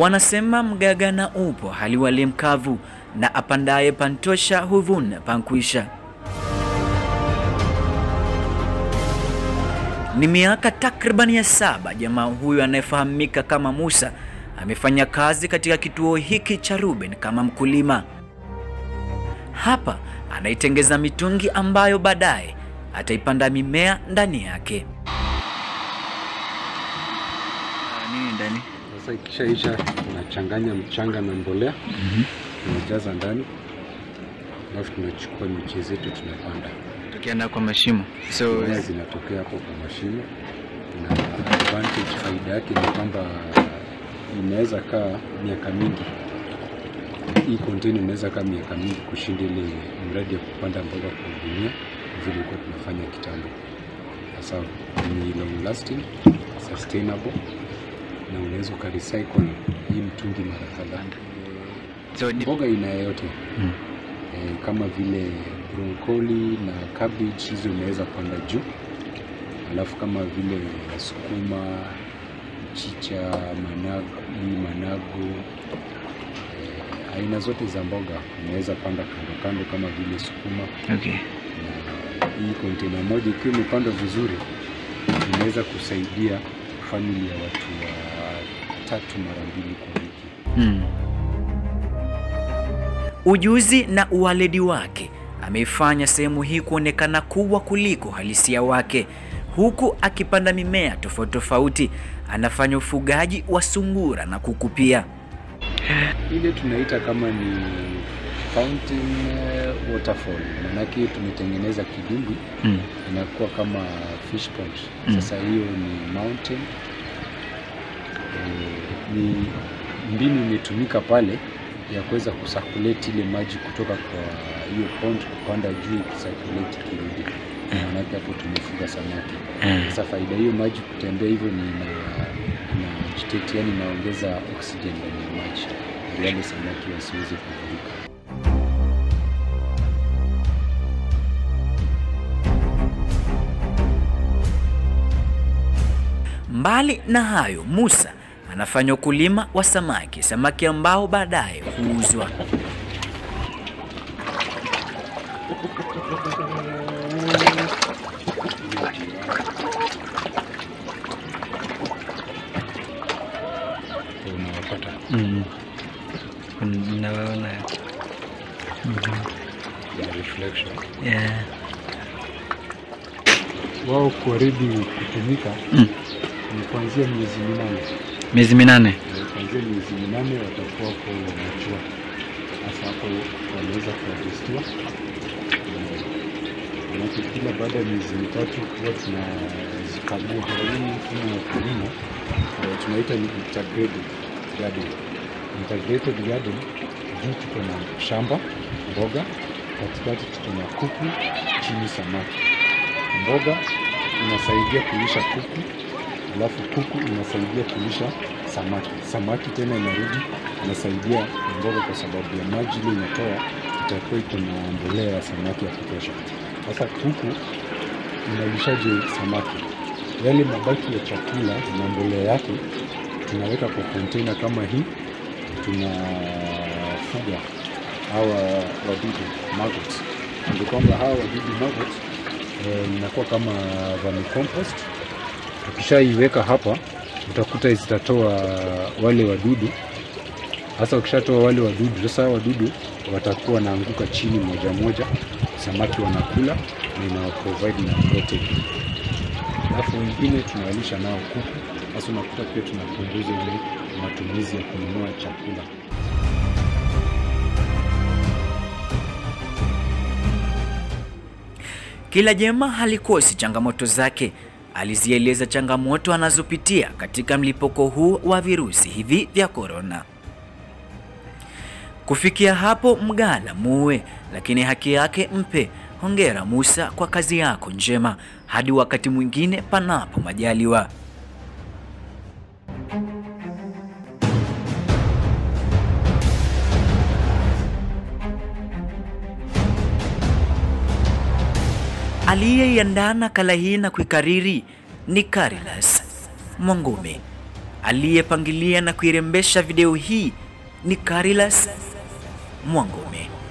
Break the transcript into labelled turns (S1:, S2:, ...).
S1: Wanasema mgaga na upo hali wali mkavu, na apandaye pantosha huvuna pankwisha. Ni miaka takriban ya saba jamaa huyu anayefahamika kama Musa amefanya kazi katika kituo hiki cha Ruben kama mkulima. Hapa anaitengeza mitungi ambayo baadaye ataipanda mimea ndani yake. Nini ndani?
S2: Sasa ikishaisha tunachanganya mchanga na mbolea tunajaza ndani, alafu tunachukua miche zetu tunapanda.
S1: Tukienda kwa mashimo. So
S2: Mbolea zinatokea hapo kwa mashimo, na advantage faida yake ni kwamba inaweza kaa miaka mingi. Hii container inaweza kaa miaka mingi kushinda ile mradi ya kupanda mboga kwa gunia vile ilikuwa tunafanya kitambo. Sasa ni long lasting, sustainable na unaweza ukarecycle hii mtungi mara kadhaa.
S1: so ni-
S2: Mboga aina yoyote
S1: Mm.
S2: eh, kama vile broccoli na cabbage, hizo unaweza panda juu, alafu kama vile sukuma, mchicha, managu, hii managu eh, aina zote za mboga unaweza panda kando kando kama vile sukuma
S1: okay.
S2: na hii kontena moja ikiwa imepandwa vizuri inaweza kusaidia famili ya watu wa tatu mara mbili kwa wiki.
S1: Mm. Ujuzi na uwaledi wake ameifanya sehemu hii kuonekana kubwa kuliko halisia wake. Huku akipanda mimea tofauti tofauti, anafanya ufugaji wa sungura na kuku pia.
S2: Ile tunaita kama ni fountain eh, waterfall, maanake tumetengeneza kidimbwi
S1: Mm.
S2: inakuwa kama fish pond.
S1: Mm.
S2: Sasa hiyo ni mountain eh, ni mbinu imetumika pale ya kuweza kusakuleti ile maji kutoka kwa hiyo pond kupanda juu ikisakuleti kirudi, maanake hapo tumefuga samaki. Sasa faida hiyo maji kutembea hivyo ni na, na agitate, yani inaongeza oxygen ndani ya maji ndio wale samaki wasiweze kuvuruka.
S1: Mbali na hayo, Musa anafanya ukulima wa samaki, samaki ambao baadaye huuzwa.
S2: Ndio unawapata
S1: Mm. Nawaona.
S2: ya reflection.
S1: Yeah.
S2: Wao kuaridi kutumika
S1: Mm.
S2: ni kuanzia miezi minane.
S1: Miezi minane.
S2: Na kuanzia miezi minane watakuwa wako machua. Sasa hapo wanaweza kuadjestiwa. Manake kila baada ya miezi mitatu huwa tunazikagua. Hii mfumo wa kilimo eh, tunaita ni integrated garden. Integrated garden, juu tuko na shamba mboga, katikati tuko na kuku, chini samaki. Mboga inasaidia kulisha kuku, alafu kuku inasaidia kulisha samaki. Samaki tena inarudi inasaidia mboga kwa sababu ya maji ile inatoa itakuwa iko na mbolea ya samaki ya kutosha. Sasa kuku inalishaje samaki? Yale mabaki ya chakula na mbolea yake tunaweka kwa container kama hii, tunafuga hawa wadudu maggots. Ndio kwamba hawa wadudu maggots eh, inakuwa kama vermicompost. Tukishaiweka hapa, utakuta zitatoa wale wadudu. Sasa ukishatoa wale wadudu, sasa hawa wadudu watakuwa wanaanguka chini moja moja, samaki wanakula na ina provide na protein. Alafu wengine tunawalisha nao kuku. Sasa unakuta pia tunapunguza ile matumizi ya kununua chakula.
S1: Kila jema halikosi changamoto zake. Alizieleza changamoto anazopitia katika mlipuko huu wa virusi hivi vya korona. Kufikia hapo mgala muue, lakini haki yake mpe. Hongera Musa kwa kazi yako njema. Hadi wakati mwingine, panapo majaliwa. Aliyeiandaa nakala hii na kuikariri ni Carilas Mwangome. aliyepangilia na kuirembesha video hii ni Carilas Mwangome.